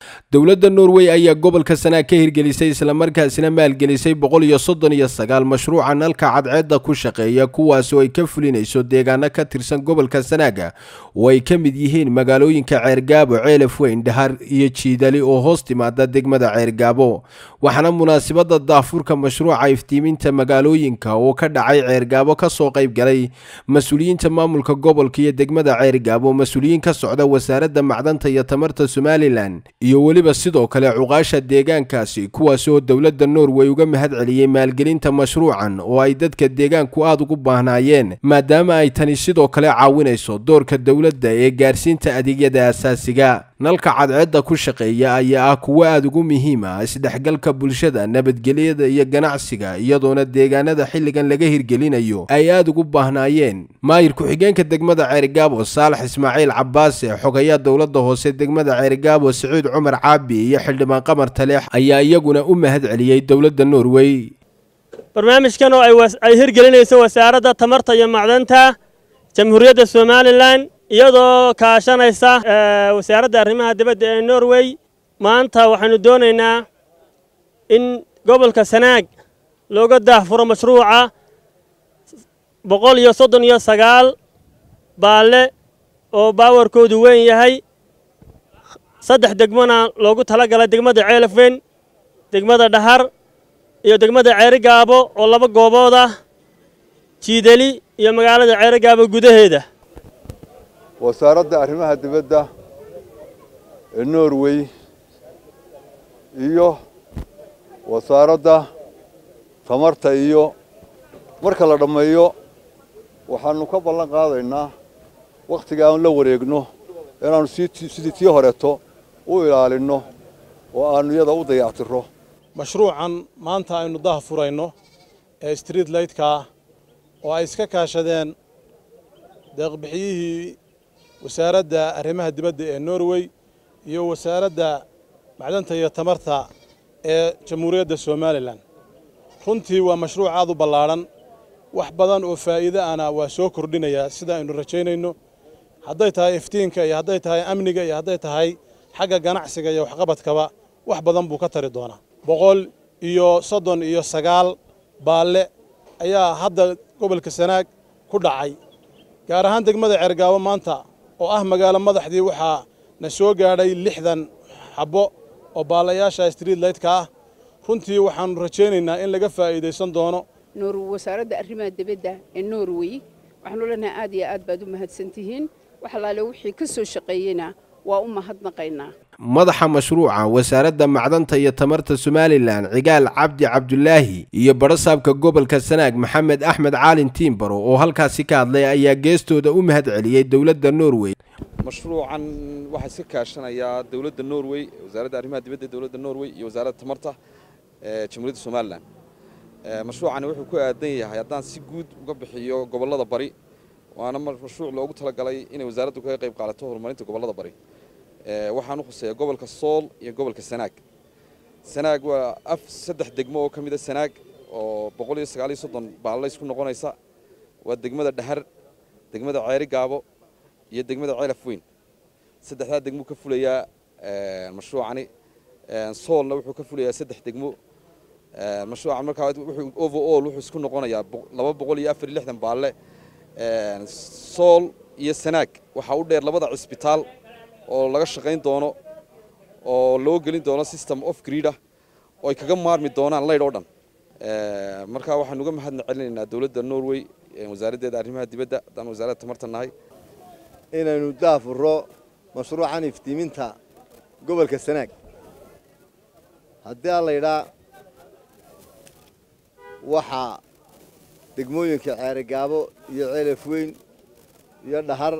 dowladda norway ayaa gobolka sanaag ka hirgelisay islamarkaasina maalgelisay boqol iyo soddon iyo sagaal mashruuca nalka cadceedda ku shaqeeya kuwaasoo ay ka fulinayso deegaano ka tirsan gobolka sanaaga oo ay ka mid yihiin magaalooyinka ceergaabo ceelaf weyn dhahar iyo jiidali oo hoos timaada degmada ceergaabo waxaana munaasabadda daafurka mashruuca iftiiminta magaalooyinka oo ka dhacay ceergaabo kasoo qayb galay mas-uuliyiinta maamulka gobolka iyo degmada ceergaabo mas-uuliyiin ka socda wasaaradda macdanta iyo tamarta somalilan iyo weliba sidoo kale cuqaasha deegaankaasi kuwaas oo dowladda norway uga mahad celiyey maalgelinta mashruucan oo ay dadka deegaanku aada ugu baahnaayeen maadaama ay tani sidoo kale caawinayso doorka dowladda ee gaarsiinta adeegyada asaasiga nalka cadceedda ku shaqeeya ayaa ah kuwo aada ugu muhiim ah isdhexgalka bulshada nabadgelyada iyo ganacsiga iyadoona deegaanada xilligan laga hirgelinayo ay aada ugu baahnaayeen maayir ku-xigeenka degmada ceerigaabo saalax ismaaciil cabaase xogayaa dowladda hoose degmada ceerigaabo siciid cumar caabi iyo xildhibaan qamar taleex ayaa iyaguna u mahad celiyey dowladda norway barnaamijkan oo ay hirgelinayso wasaaradda tamarta iyo macdanta jamhuuriyadda somalilan iyadoo kaashanaysa wasaaradda arrimaha dibadda ee norway maanta waxaynu doonaynaa in gobolka sanaag looga daahfuro mashruuca boqol iyo soddon iyo sagaal baalle oo baawarkoodu weyn yahay saddex degmona loogu tala galay degmada ceelafweyn degmada dhahar iyo degmada ceerigaabo oo laba goobood ah jiidali iyo magaalada ceerigaabo gudaheeda wasaaradda arrimaha dibadda ee norway iyo wasaaradda tamarta iyo marka la dhammeeyo waxaanu ka ballan qaadaynaa wakhtiga aan la wareegno inaannu sidii tii horeeto u ilaalinno oo aannu iyada u dayactiro mashruucan maanta aynu daha furayno ee street lightkaa oo ay iska kaashadeen deeqbixiyihii wasaaradda arrimaha dibadda ee norway iyo wasaaradda macdanta iyo tamarta ee jamhuuriyadda somalilan runtii waa mashruuc aad u ballaadhan wax badan oo faa'iide ana waa soo kordhinayaa sida aynu rajaynayno hadday tahay iftiinka iyo hadday tahay amniga iyo hadday tahay xagga ganacsiga iyo waxqabadkaba wax badan buu ka tari doonaa boqol iyo soddon iyo sagaal baalle ayaa hadda gobolka sanaag ku dhacay gaar ahaan degmada ceergaabo maanta oo ah magaalo madaxdii waxaa na soo gaadhay lixdan xabbo oo baalayaasha street lightka ah runtii waxaannu rajaynaynaa in laga faa'iidaysan doono wasaaradda arrimaha dibadda ee norway waxaanu leenahay aad iyo aad baad u mahadsantihiin wax allaale wixii ka soo shaqeeyeyna waa u mahadnaqaynaa madaxa mashruuca wasaaradda macdanta iyo tamarta somalilan cigaal cabdi cabdulaahi iyo badhasaabka gobolka sanaag maxamed axmed caalin tiimbaro oo halkaasi ka hadlay ayaa geestooda u mahad celiyey dowladda norway mashruucan waxaa iska kaashanayaa dowladda norway wasaaradda arrimaha dibadda dowladda norway iyo wasaaradda tamarta ee jamhuuriyadda somalilan mashruucani wuxuu ku aadan yahay haddaan si guud uga bixiyo gobollada bari waana mashruuc loogu talagalay inay wasaaraddu kaga qayb qaadato horumarinta gobollada bari waxaan u khuseeya gobolka sool iyo gobolka sanaag sanaag waa af saddex degmo oo ka mid a sanaag oo boqol iyo sagaal iyo soddon baalle isku noqonaysa waa degmada dhahar degmada ceeri gaabo iyo degmada ceelaf weyn saddexdaa degmuu ka fulayaa mashruucani soolna wuxuu ka fulayaa saddex degmo mashruucan markaa wuxuu overall wuxuu isku noqonayaa laba boqol iyo afar iyo lixdan baalle sool iyo sanaag waxaa u dheer labada cisbitaal oo laga shaqayn doono oo loo gelin doono system of greedah oo ay kaga maarmi doonaan laydh oo dhan markaa waxaanu uga mahadna celinaynaa dowladda norway wasaaraddeeda arrimaha dibadda haddaan wasaaradda tamarta nahay inaynu daafuro mashruucan iftiiminta gobolka sanaag haddii aan laydhaa waxaa degmooyinka ceerigaabo iyo ceelaf weyn iyo dhahar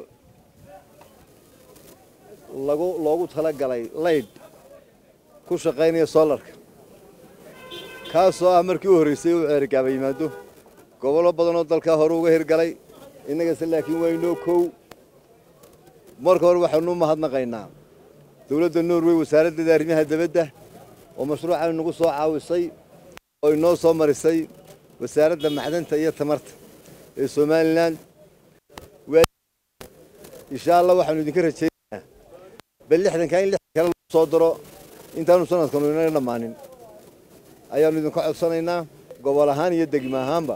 lagu loogu tala galay laydh ku shaqaynaya soolarka kaasoo ah markii u horraysay uu ceerigaaba yimaado gobollo badanoo dalkaa hore uga hirgalay innagase laakiin waa inoo kow marka hore waxaanu u mahadnaqaynaa dowladda norway wasaaraddeeda arrimaha dibadda oo mashruucan nagu soo caawisay oo inoo soo marisay wasaaradda macdanta iyo tamarta ee somalilan insha allah waxaanu idinka rajeeynaa bal lixdanka in lixdan kale soo diro intaanu sanadkanu inana dhammaanin ayaannu idinka codsanaynaa gobol ahaan iyo degmo ahaanba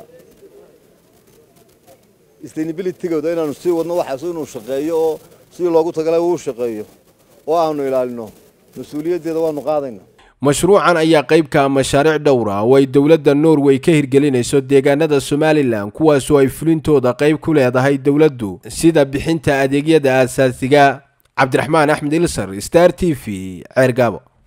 sustainabilitygooda inaanu sii wadno waxaas inuu shaqeeyo oo sidii loogu tagalay uu shaqeeyo oo aanu ilaalino mas-uuliyaddeeda waanu qaadaynaa mashruucan ayaa qayb ka ah mashaariic dhowr ah oo ay dowladda norway ka hirgelinayso deegaanada somalilan kuwaasoo ay fulintooda qayb ku leedahay dowladdu sida bixinta adeegyada aasaasiga cabdiraxmaan axmed ilsar star t v ceergaabo